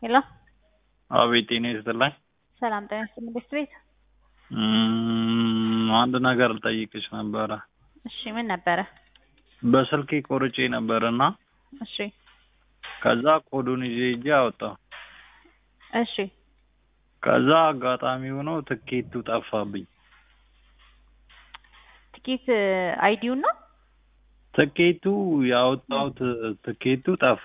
ሄሎ አቤት ጤና ይስጥልኝ። ሰላም ጤና ይስጥልኝ። ቤት ቤት እም፣ አንድ ነገር ልጠይቅሽ ነበረ። እሺ ምን ነበረ? በስልኬ ቆርጬ ነበርና እሺ ከዛ ኮዱን ይዤ ሂጄ አወጣሁ። እሺ ከዛ አጋጣሚ ሆኖ ትኬቱ ጠፋብኝ። ትኬት አይዲውን ነው ትኬቱ ያወጣሁት ትኬቱ ጠፋ።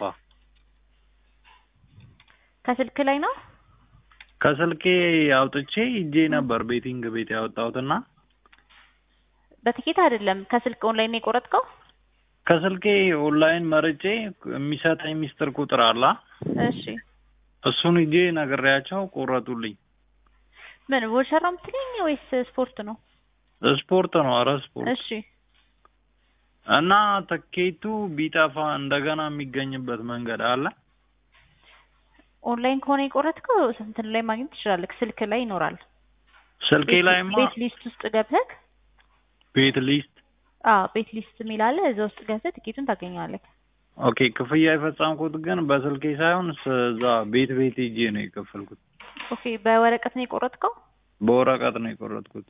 ከስልክ ላይ ነው። ከስልኬ አውጥቼ ሂጄ ነበር ቤቲንግ ቤት ያወጣሁትና በትኬት አይደለም ከስልክ ኦንላይን ነው የቆረጥከው? ከስልኬ ኦንላይን መርጬ የሚሰጠኝ ሚስጥር ቁጥር አላ እሺ እሱን ሂጄ ነግሬያቸው ቆረጡልኝ። ምን ቮልቸር ነው የምትለኝ ወይስ ስፖርት ነው? ስፖርት ነው። ኧረ ስፖርት እሺ እና ትኬቱ ቢጠፋ እንደገና የሚገኝበት መንገድ አለ? ኦንላይን ከሆነ የቆረጥከው እንትን ላይ ማግኘት ትችላለህ። ስልክ ላይ ይኖራል። ስልኬ ላይማ ቤት ሊስት ውስጥ ገብተህ ቤት ሊስት አዎ ቤት ሊስት የሚል አለ። እዛ ውስጥ ገብተህ ትኬቱን ታገኘዋለህ። ኦኬ። ክፍያ የፈጸምኩት ግን በስልኬ ሳይሆን ስ- እዛ ቤት ቤት ሂጄ ነው የከፈልኩት። ኦኬ በወረቀት ነው የቆረጥከው? በወረቀት ነው የቆረጥኩት።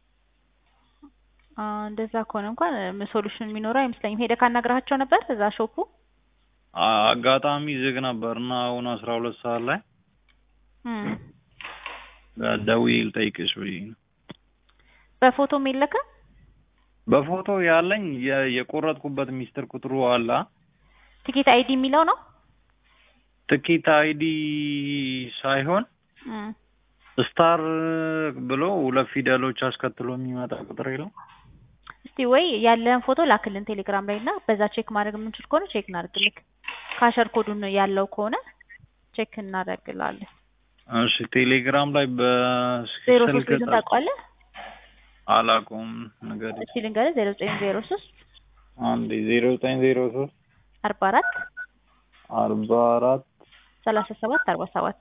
አ እንደዛ ከሆነ እንኳን ሶሉሽን የሚኖረው አይመስለኝም። ሄደህ ካናግረሃቸው ነበር እዛ ሾፑ? አ- አጋጣሚ ዝግ ነበር እና አሁን አስራ ሁለት ሰዓት ላይ እም ደውዬ ልጠይቅሽ ብዬ ነው። በፎቶም የለከ? በፎቶ ያለኝ የ- የቆረጥኩበት ሚስጥር ቁጥሩ አላ ትኬት አይዲ የሚለው ነው? ትኬት አይዲ ሳይሆን እም ስታር ብሎ ሁለት ፊደሎች አስከትሎ የሚመጣ ቁጥር የለው። እስቲ ወይ ያለህን ፎቶ ላክልን ቴሌግራም ላይ እና በዛ ቼክ ማድረግ የምንችል ከሆነ ቼክ እናደርግልክ። ካሸር ኮዱን ያለው ከሆነ ቼክ እናደርግላለን። እሺ ቴሌግራም ላይ ዜሮ በስልክ ሶስት ቤቱን ታውቀዋለህ? አላውቀውም ነገር እስቲ ልንገርህ ዜሮ ዘጠኝ ዜሮ ሶስት አንዴ ዜሮ ዘጠኝ ዜሮ ሶስት አርባ አራት አርባ አራት ሰላሳ ሰባት አርባ ሰባት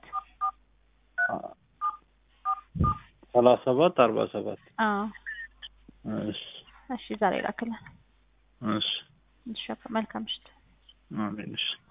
ሰላሳ ሰባት አርባ ሰባት አዎ እሺ እሺ ዛሬ ላክልን። እሺ እሺ መልካም ምሽት። አሜን እሺ